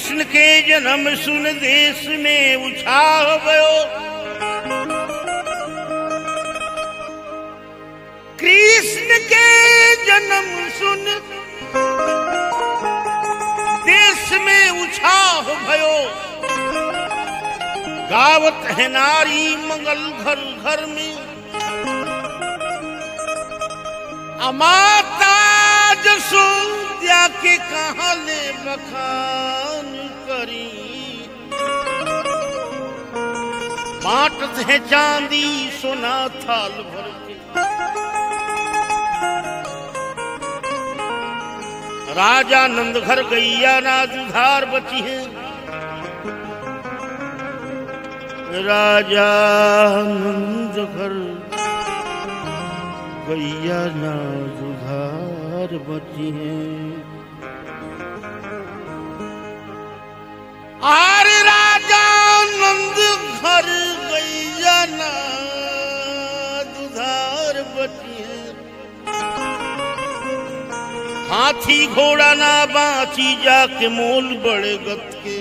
कृष्ण के जन्म सुन देश में उछाह गयो कृष्ण के जन्म सुन देश में उछाह भयो गावत है नारी मंगल घर घर में अमाता जसोद्या के कहा ले बखान करी बांटत है चांदी सोना थाल भर के राजा नंद घर गैया ना दुधार बची है राजा नंद घर गैया ना दुधार बची है आर राजा नंद घर गैया ना दुधार बची है हाथी घोड़ा ना बाची जाके मोल बड़े गत के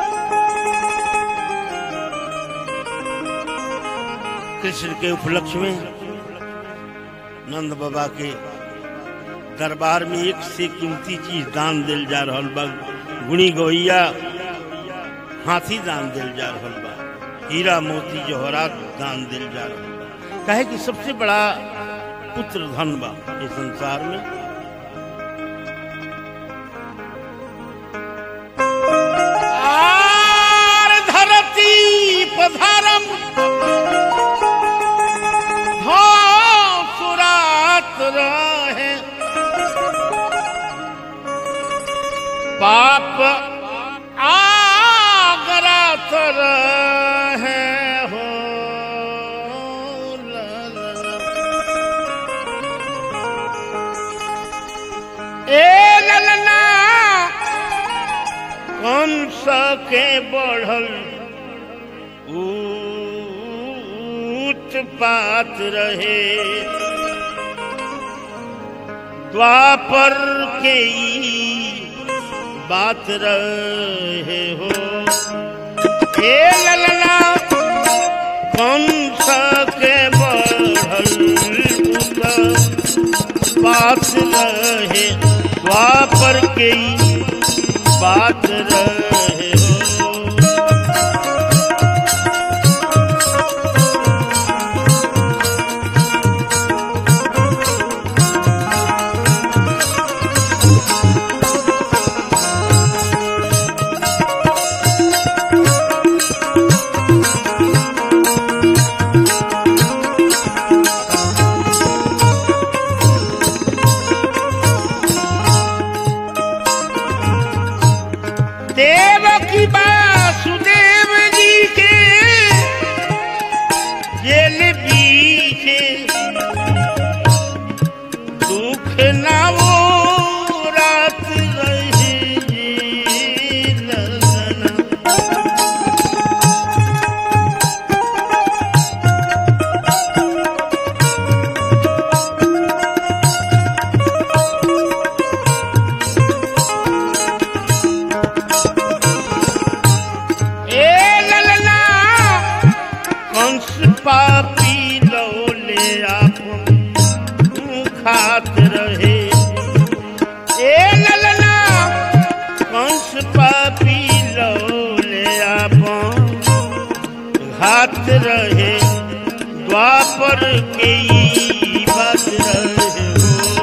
कृष्ण के उपलक्ष्य में नंद बाबा के दरबार में एक से कीमती चीज दान दिल जा रहल बा गुणी गौया हाथी दान दिल जा रहल बा हीरा मोती जवाहरात दान दिल जा रहल बा कहे कि सबसे बड़ा पुत्र धन बा इस संसार में आर धरती पधारम सुरात रहे पाप आगरात रहे हो ला ला ला। ए ललना कंस के बढ़ल ऊंच पात रहे द्वापर के ई बात रहे हो हे ललना कंस के बढ़ल ऊंच बात रहे द्वापर के ई बात रहे हो देव की वासुदेव जी के जेल पीछे दुख ना वो रात रही जी ललना। ए ललना कंस पापी लौले आप खात रहे ए ललना कंस पापी लौले आप घात रहे द्वापर के ई बात रहे हो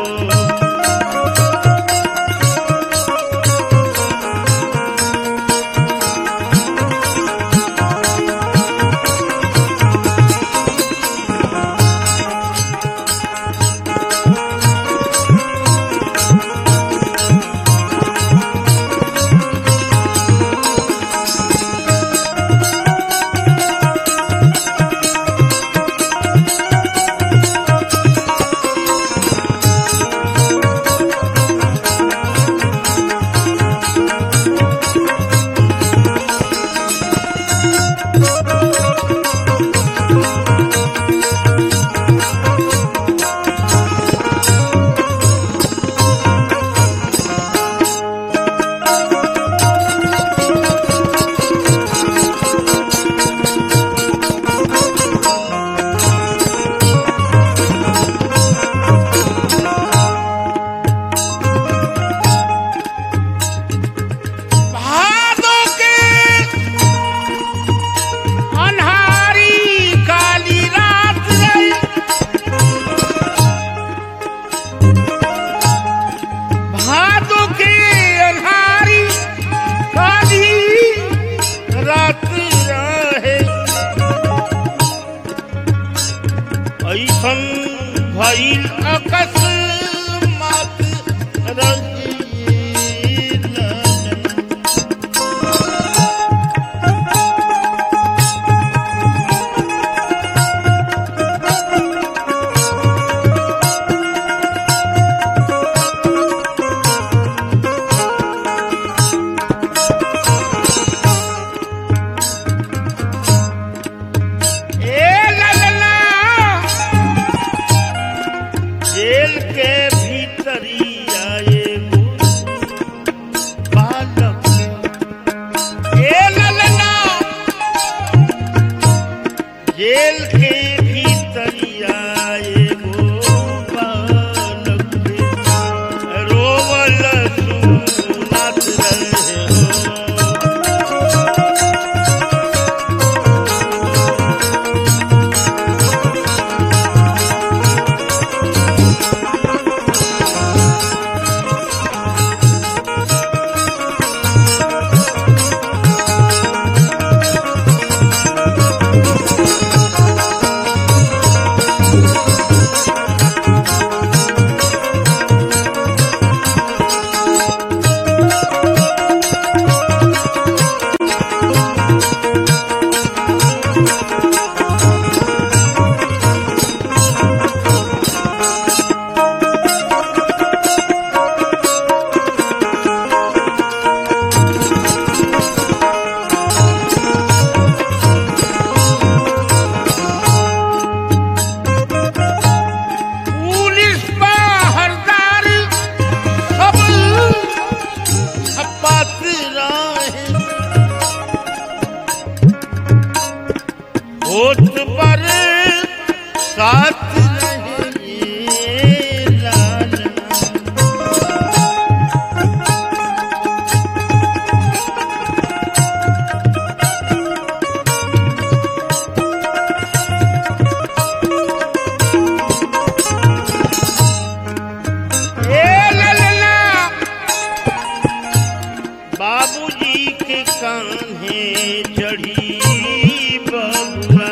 कान्हे चढ़ी बबुआ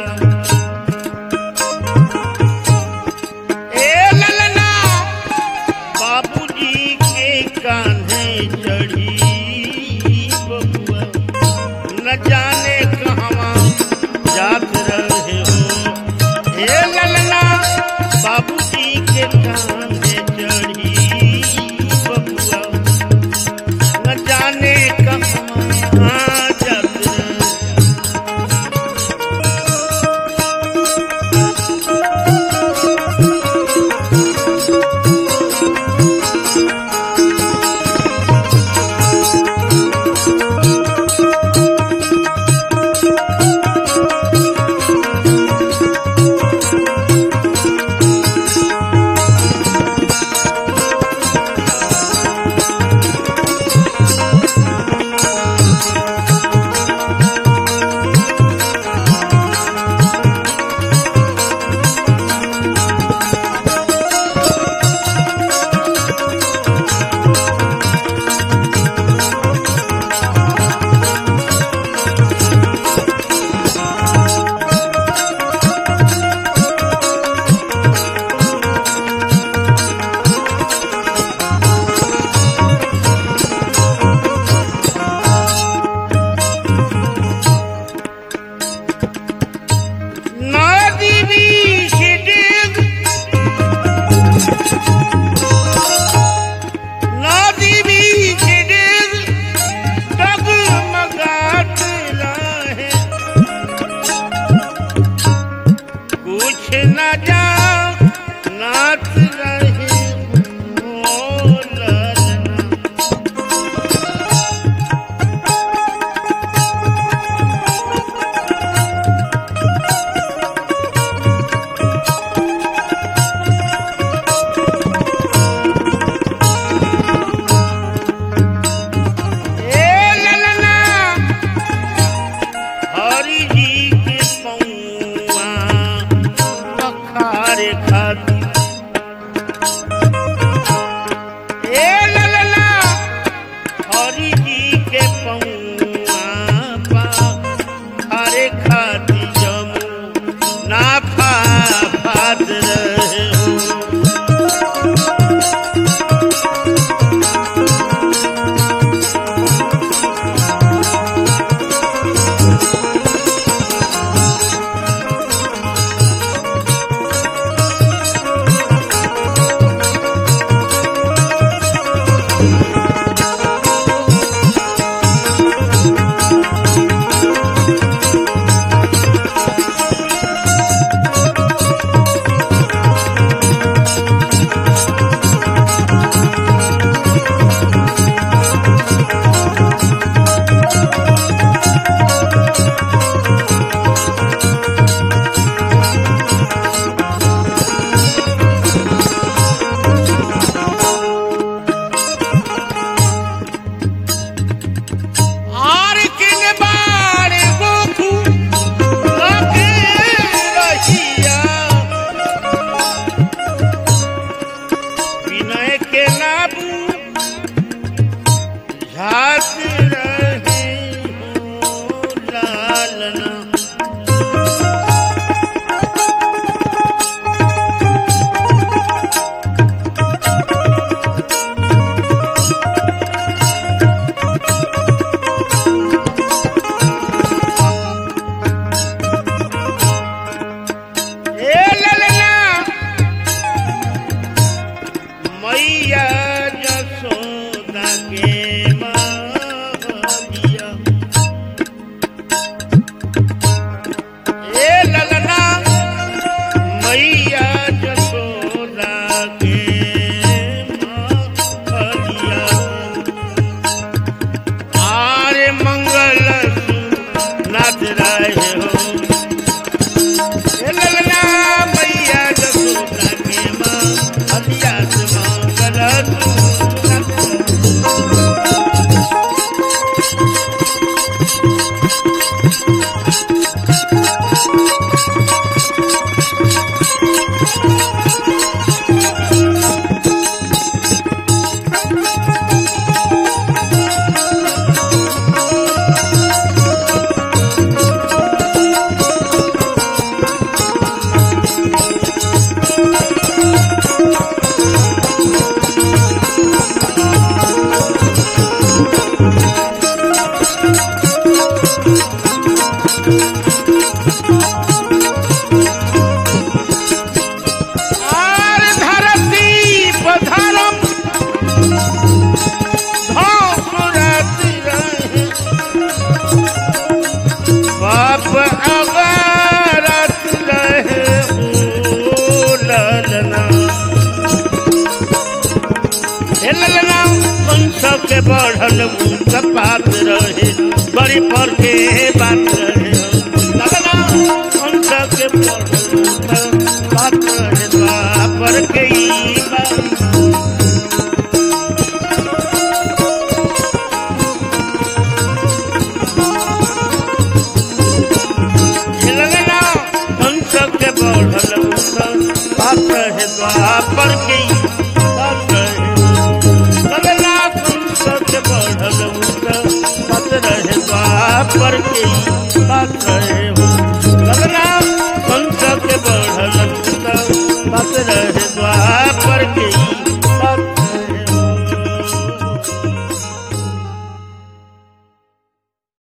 ए ललना बाबूजी के कान्हे चढ़ी बबुआ न जाने कहवा जात रहे हो ए ललना बाबूजी के कान्हे चढ़ी बबुआ न जाने कहवा जात रहे नदी बीच डेग नदी बीच डेग डगमगात रहे कुछ न जा नाच रहे ओ ललना ए ललना हरि जी के पौआ पखारे खाती ए ललना हरि जी के पौआ पखारे खाती जमू नाफा फाद रहे हो आर किन बार गोखू लगे रहिया विनय के नाबू झात रहे हो लालना ए ललना मैया जसोदा के मावलिया ए ललना मैया जसोदा के मावलिया आरे मंगल आर धरती पधरम धौसुरत रहे बाप अगारत रहे ओ ललना हे ललना कंस के बढ़ल मुंह पात रहे बड़ी पर के बात रहे ललना कंस के बढ़ल मुंह बात रहे द्वापर के ई बात झिलगना कंस के बढ़ल मुंह बात रहे द्वापर के ई बात रहे लगला कंस के बढ़ल मुंह बात रहे द्वापर के ई बात रहे हो लगला कंस के बढ़ल